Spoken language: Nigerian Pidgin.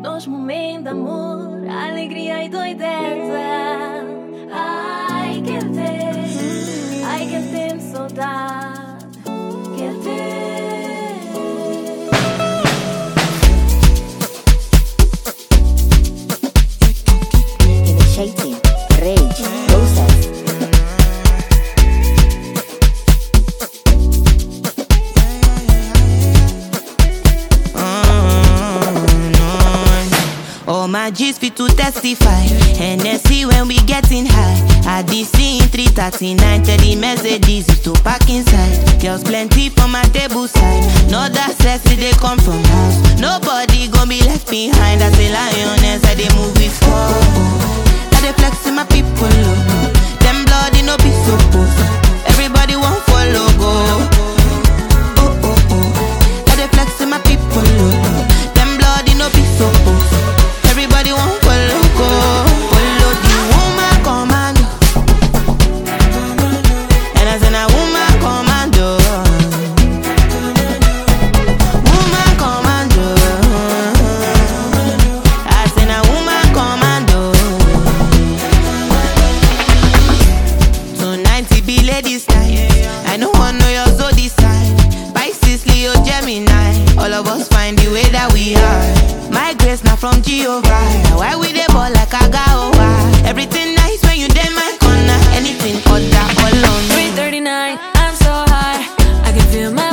Nos momentos de amor, alegria e doideza. Ai, quer ter, ai, quer ter saudade. Quer ter. Initiating rage process. Oh my G's fit to testify. Hennessy when we getting high. At the scene 339 tell the Mercedes is to park inside. Girls plenty for my table side. No that sexy they come from house. Nobody gon' be left behind. As a lioness, I they move with four. I they flex in my people. Oh. Them bloody no be supposed. Everybody want follow go. Oh oh oh. I dey flex with my people. Oh. Them bloody no be supposed. Everybody want follow go. Follow the woman commando. And I say na woman commando. Woman commando. I say na woman commando. Tonight it be ladies night. I no want know your zodiac sign. Pisces, Leo, Gemini. All of us find the way that we are. My grace not from Jehovah. Why we dey ball like a gawa? Everything nice when you dey my corner. Anything other all on me. 339, I'm so high. I can feel my